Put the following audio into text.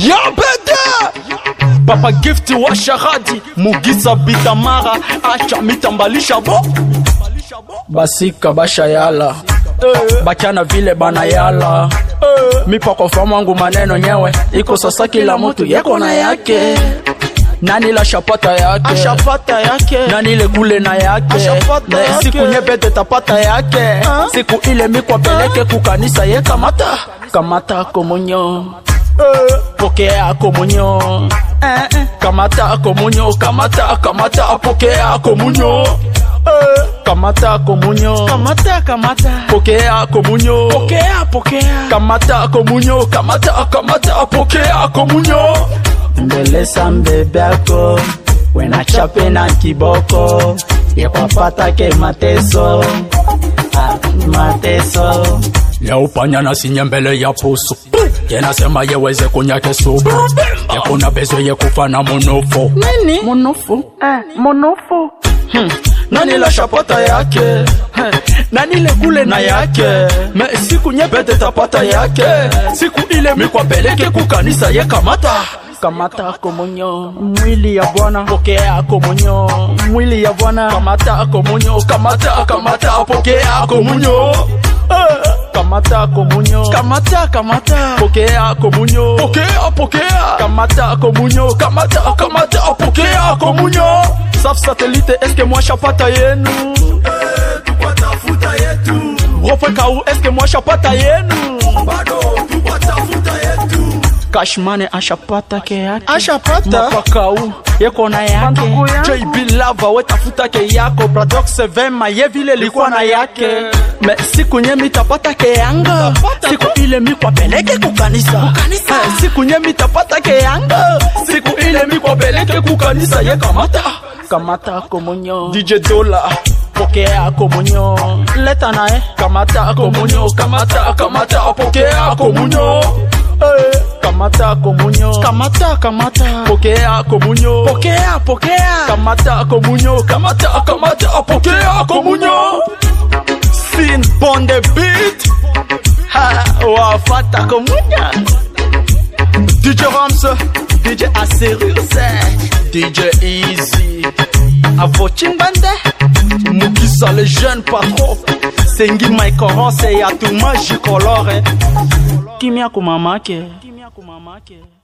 yabede papa gift wa sharadi mugisa bitamara acha mitambalisha bo basika bashayala bachana vile banayala mipako famangu maneno nyewe iko sasa kila mtu yeko na yake nani la shapata yake ashapata yake nani le kule na yake Ashapata Na yake. siku nyepete tapata yake siku ile mikwapeleke kukanisa ye kamata kamata komunyo pokea komunyo kamata komunyo kamata kamata pokea komunyo kamata komunyo kamata kamata pokea komunyo pokea pokea kamata komunyo kamata kamata pokea komunyo mbelesa mbebe yako wenachape na kiboko yekwapatake mateso ah, mateso ya upanya na sinye mbele ya pusu yenasema yeweze kunyake subu yakuna bezo yekufana monofo nini monofo eh, monofu Hmm. nani la shapata yake Heh. nani le kule na yake me siku nyepete tapata yake siku ile mikwapeleke kukanisa ye kamata kamata komunyo mwili ya bwana pokea komunyo mwili ya bwana kamata komunyo kamata kamata pokea komunyo Eh, kamata komunyo kamata kamata pokea komunyo pokea pokea kamata komunyo kamata kamata pokea komunyo saf satellite eske mwashapata yenu tukwatafuta yetu rofe kau eske mwashapata yenu bado tukwatafuta yetu kashmane ashapata ke yake ashapata mapakau yeko na yake Bandugu yangu. jb lava wetafuta ke yako bradox vema ye vile likuwa na yake me siku nye mitapata ke yanga siku ile mikwapeleke kukanisa Eh, siku nye mitapata ke yanga siku ile mikwapeleke kukanisa ye kamata kamata komunyo dj dola pokea komunyo leta naye kamata komunyo kamata kamata pokea komunyo Eh, kamata komunyo kamata kamata pokea komunyo pokea pokea kamata komunyo kamata kamata pokea komunyo sin bonde beat ha wafata komunya DJ Rams DJ Asirus DJ Easy Avochimbande Mukisa le jeune patron Sengi Mike ya Yatuma Jicolore Kimia kumamake Kimia kumamake